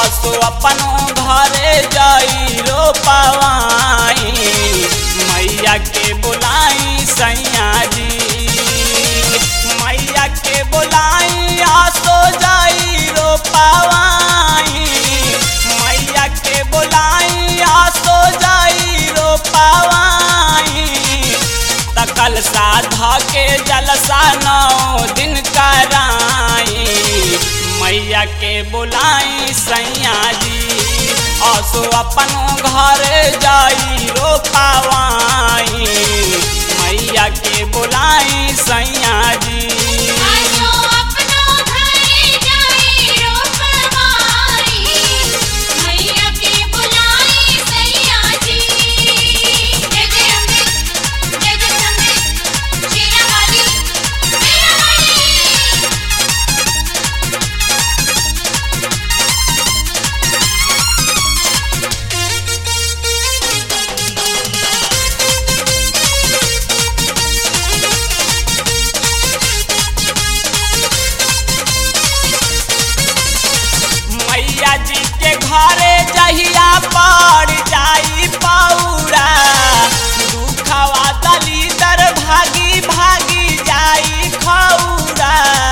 असो अपनो घरे जाई रो पावाई मैया के बुलाई सैया जी मैया के बुलाई आसो जाई रो पावाई मैया के बुलाई आसो जाई रो पावाई तकल साधा के जलसा नौ दिन कराई मैया के बुलाई सैया जी असो अपनो घर जाई रो पावाई मैया के बुलाई सैया जी आजो अपनो घरे जाई रोपवाई मैया के बुलाई सैया जी जय जय अम्बे जय जय अम्बे शेरा वाली मेरा वाली मैया जी के घरे जहिया पड़ जाई पौरा दुखवा दलीदर भागी भागी जाई खौरा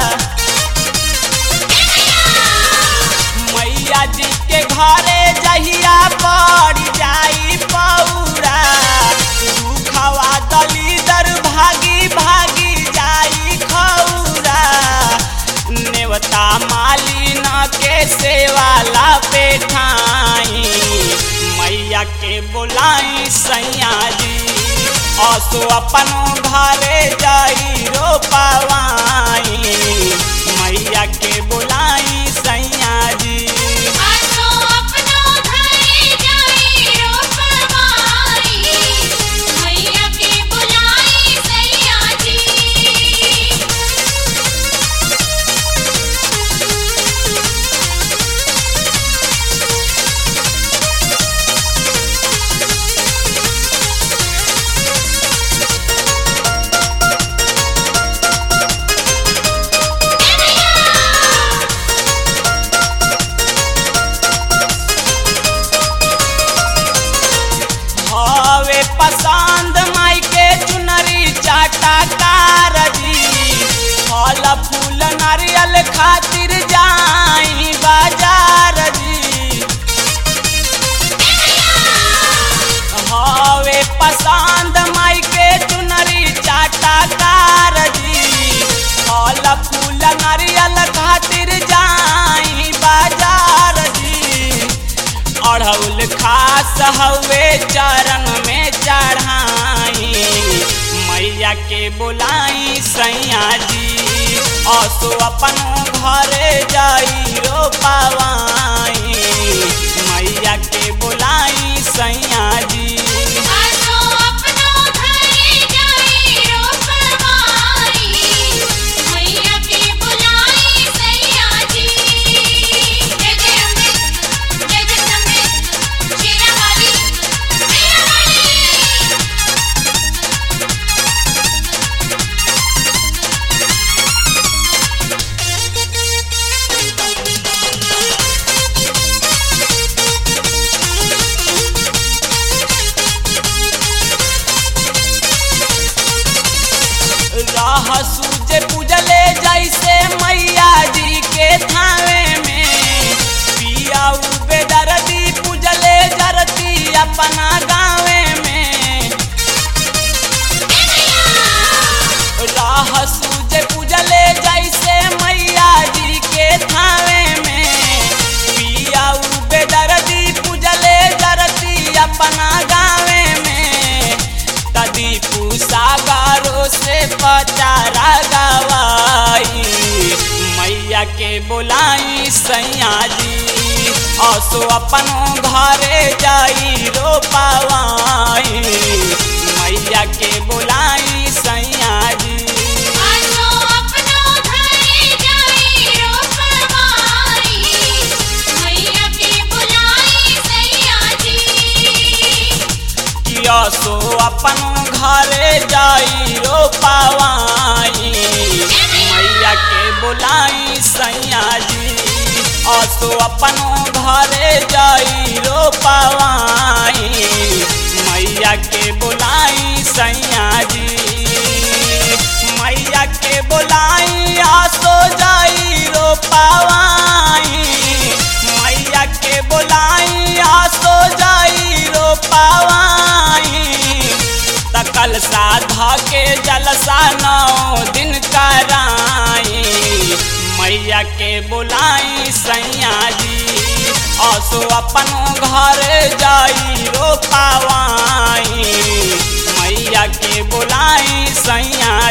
मैया जी के घरे जहिया पड़ जाई पौरा दुखवा दलीदर भागी भागी जाई खौरा नेवता मालिन के सेवाला पेठाई मैया के बोलाई सैया जी असो अपनो घरे जाई रो पावाई मैया के बोलाई सैया जी आजो अपनो घरे जाई रोपवाई मैया के बुलाई सैया जी हवे पसंद माई के चुनरी चाटा कारजी फल फूल नारियल खातिर जाई बाजार जी हवे पसंद माई के चुनरी चाटा कारजी फल फूल नारियल खातिर जाई बाजार जी अढ़ौल खास हवे चरण में चढ़ाई मैया के बुलाई सैया जी असो अपनो घरे जाई रो पावाई मैया के बुलाई सैया जी आजो अपनो घरे जाई रोपवाई मैया के बुलाई सैया जी जय जय अम्बे जय जय अम्बे शेरा वाली मेरा वाली राह सूझे पूजले जैसे मैया जी के थावे में पिया बेदर्दी पूजले जरती अपना गावे में राह सूझे पूजले जैसे मैया जी के थावे में पिया बेदर्दी पूजले जरती अपना गावे में तदी सागरों से पचारा गवाई मैया के बुलाई सैया जी असो अपनो घरे जाई रो पावाई मैया के बुलाई सैया जी आजो अपनो घरे जाई रोपवाई मैया के बुलाई सैया जी किया सो अपनो घरे जाई रो पावाई मैया के बुलाई सैया जी असो अपनो घर बोलाई सैया जी असो अपन घर जाई रो पावाई मैया के बोलाई सैया